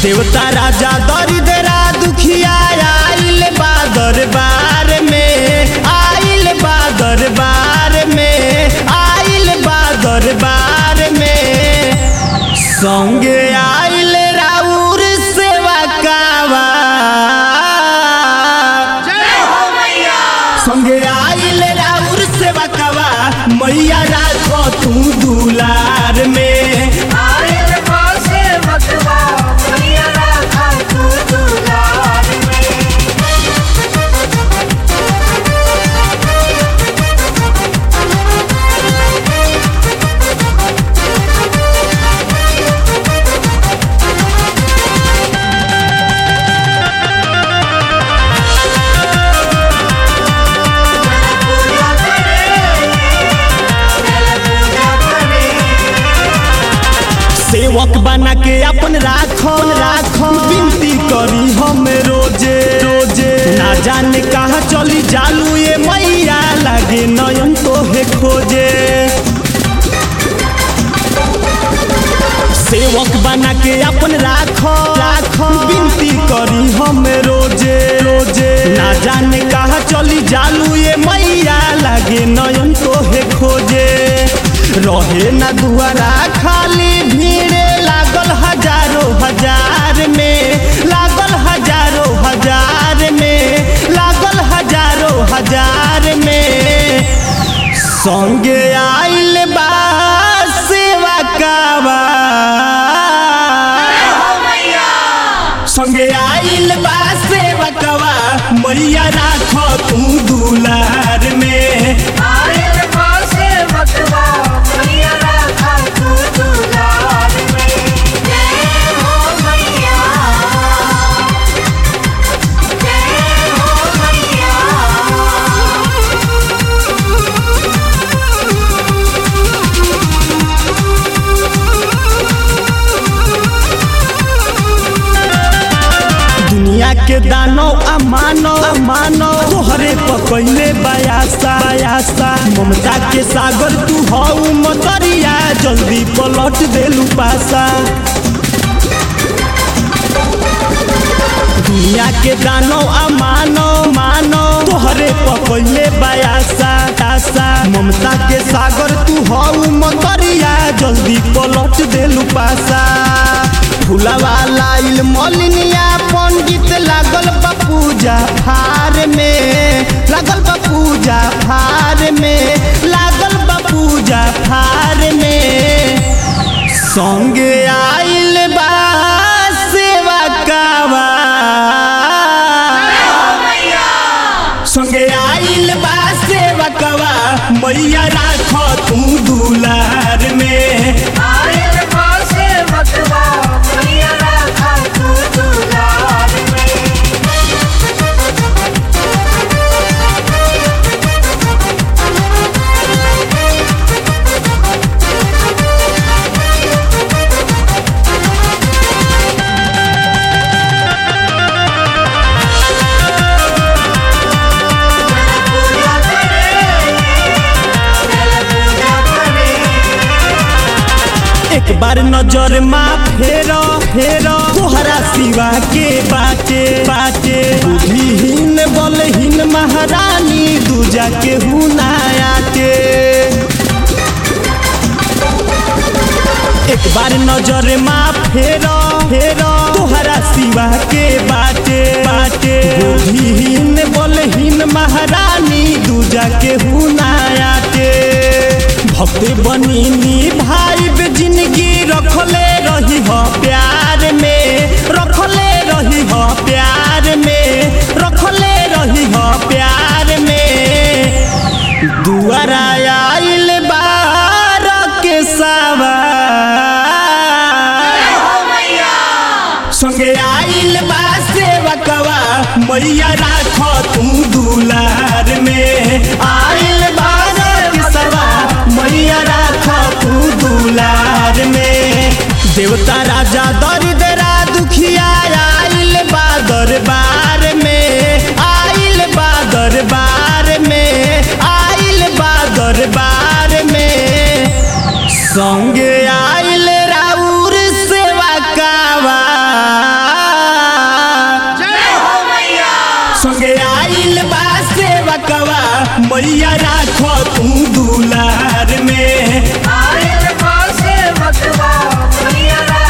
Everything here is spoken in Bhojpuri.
देवता राजा दरिद्रा दुखिया आइल बा दरबार में आइल बा दरबार में आइल बा दरबार में संगे आइल राउर सेवा कावा संगे आइल राउर सेवा कावा मैया राखो तू दुलार में आइल पासे मतवा मैया राखा तू दुलार में पूजा करे चल पूजा करे सेवक बना के अपन राखो राखो विनती करी हम रोजे रोजे ना जाने कहाँ चली जालू ये मैया लागे नयन तो है खोजे सेवक बना के अपन राखो राखो विनती करी हम रोजे रोजे ना जाने कहाँ चली जालू ये मैया लागे नयन तो है खोजे रहे ना दुआरा खाली भीड़ लागल हजारों हजार में लागल हजारों हजार में लागल हजारों हजार में संगे आइल बा सेवा कावा संगे आइल बा सेवा कावा मैया राखो तू दुलार में आइल पासे मतवा मैया राखा तू दुलार में जय हो मैया जय हो मैया दुनिया के दानो अमानो अमानो तोहरे पकैले बयासा बयासा ममता के सागर तू हऊ मतरिया जल्दी पलट देलू पासा दुनिया के दानो अमानो मानो तोहरे पकैले बयासा आसा ममता के सागर तू हऊ मतरिया जल्दी पलट देलू पासा फुलवा लाइल मलिनिया पंडित लागल बा पूजा फार में लागल बा पूजा फार में लागल बा पूजा फार में संगे आइल बा सेवा कावा संगे आइल बा सेवा कावा मैया राखो तू दुलार में आइल पासे मतवा मैया राखा तू दुलार में पूजा करे चल पूजा करे एक बार नजर मा फेरो फेरो तोहरा सिवा के बाटे बाटे बुद्धिहीन बलहीन महारानी दूजा के हुनाया के एक बार नजर मा फेरो फेरो तोहरा सिवा के बाटे बाटे बुद्धिहीन बलहीन महारानी दूजा के हुनाया के भक्त बनी भाई बे जिंदगी रखले रही हो प्यार में रखले रही हो प्यार में रखले रही हो प्यार में दुआरा आइल बार के सवा संगे आइल बा सेवकवा मैया राखो तू दुलार में आइल बा सवा मैया राखो तू दुलार में देवता राजा दरिद्रा दुखिया आइल बा दरबार में आइल बा दरबार में आइल बा दरबार में संगे आइल राउर सेवा कावा मैया राखो तू दुलार में आयल पासे मतवा मैया